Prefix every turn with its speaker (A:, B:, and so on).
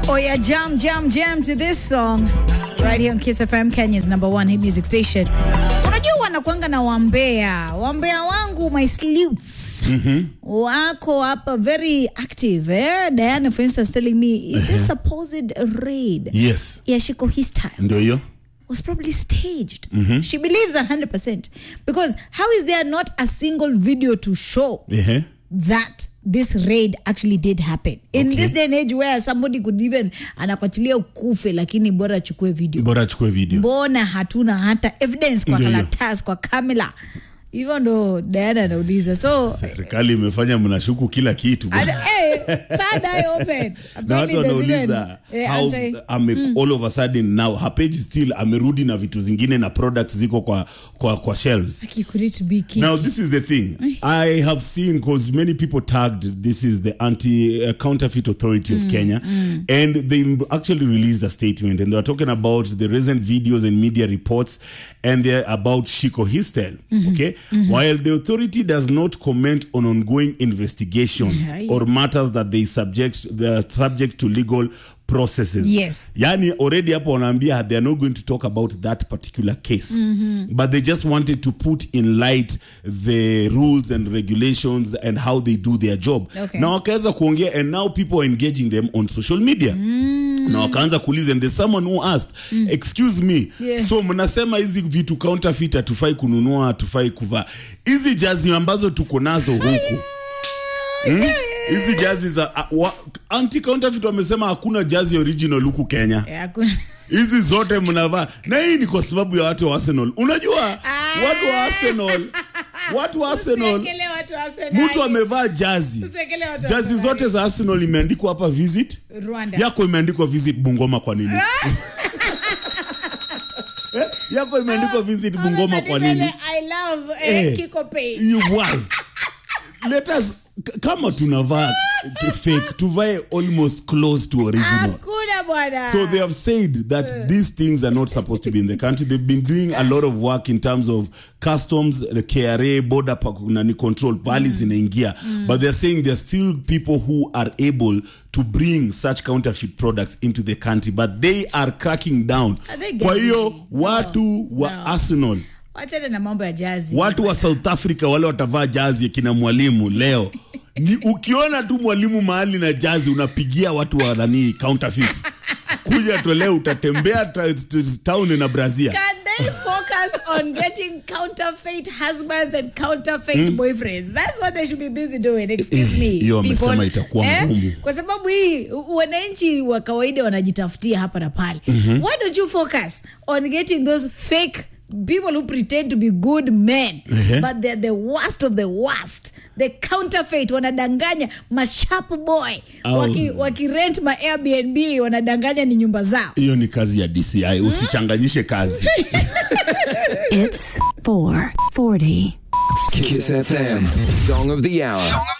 A: Oh yeah, jam, jam, jam to this song right here on Kiss FM, Kenya's number one hit music station. Unajua wanakuanga na wambea, wambea wangu my sleuths wako hapa very active eh? Diana for instance telling me is this supposed raid
B: Yes.
A: ya Shiko his time
B: Ndio hiyo.
A: was probably staged. She believes 100% because how is there not a single video to show
B: Ehe.
A: that this raid actually did happen in
B: Okay.
A: this day and age where somebody could even anakwatilia ukufe lakini bora achukue video
B: Bora achukue video.
A: mbona hatuna hata evidence kwa
B: Ndio hiyo.
A: karatasi kwa kamera hivyo ndo diana anauliza so
B: Serikali imefanya mnashuku kila kitu.
A: and, hey, third eye open
B: na
A: Apparently
B: watu
A: there's even,
B: wanauliza
A: eh,
B: how
A: anti-
B: ame, all of a sudden now her page still amerudi na vitu zingine na products ziko kwa kwa, kwa shelves
A: Like, could it be key?
B: Now, this is the thing. I have seen because many people tagged this is the anti uh, counterfeit authority of Kenya, and they m- actually released a statement and they were talking about the recent videos and media reports, and they're about Shiko Histel. Okay, while the authority does not comment on ongoing investigations
A: Yeah.
B: or matters that they subject they are subject to legal processes
A: Yes.
B: yani already hapo wanaambia they are not going to talk about that particular case but they just wanted to put in light the rules and regulations and how they do their job
A: Okay.
B: na wakaweza kuongea and now people are engaging them on social media na wakaanza kuuliza and there's someone who asked excuse me
A: Yeah.
B: so mnasema hizi vitu counterfeit hatufai kununua hatufai kuvaa hizi jazi ambazo tuko nazo huku Hmm? hizi jazi za uh, wa, anti counterfeit wamesema hakuna jazi original huku Kenya
A: Eh, hakuna-
B: hizi zote mnavaa na hii ni kwa sababu ya watu wa Arsenal unajua watu wa Arsenal watu wa Arsenal
A: Usiekele watu wa Arsenal.
B: mtu amevaa jazi
A: Usiekele watu wa
B: jazi
A: Arsenal.
B: zote za Arsenal imeandikwa hapa visit
A: Rwanda.
B: yako imeandikwa visit Bungoma kwa nini Eh, yako imeandikwa visit Bungoma kwa nini
A: Wamebadili I love eh,
B: Eh.
A: Kiko Pay.
B: You why? Let us k- kama tunavaa fake tuvae almost close to original.
A: Hakuna bwana.
B: So they have said that these things are not supposed to be in the country. They've been doing a lot of work in terms of customs, the KRA, border pa- nani control, pali zinaingia. But they're saying there's still people who are able to bring such counterfeit products into the country, but they are cracking down.
A: Are they
B: Kwa hiyo
A: getting-
B: watu wa
A: No.
B: Arsenal
A: wachane na mambo ya jazi
B: watu wa south africa wale watavaa jazi kina mwalimu leo ni ukiona tu mwalimu mahali na jazi unapigia watu wa nani counterfeit kuja tu leo utatembea ta- t- town na brazil
A: Can they focus on getting counterfeit husbands and counterfeit boyfriends? That's what they should be busy doing. Excuse
B: Eh,
A: me.
B: hiyo wamesema
A: people.
B: itakuwa ngumu.
A: Kwa sababu hii u- wananchi wa kawaida wanajitafutia hapa na pale. Why don't you focus on getting those fake people who pretend to be good men
B: Ehe.
A: but they're the worst of the worst. The counterfeit wanadanganya masharp boy
B: Au-
A: waki, waki rent ma Airbnb wanadanganya ni nyumba zao.
B: hiyo ni kazi ya dci usichanganyishe kazi
C: It's 440.
D: Kiss FM, Song of the Hour.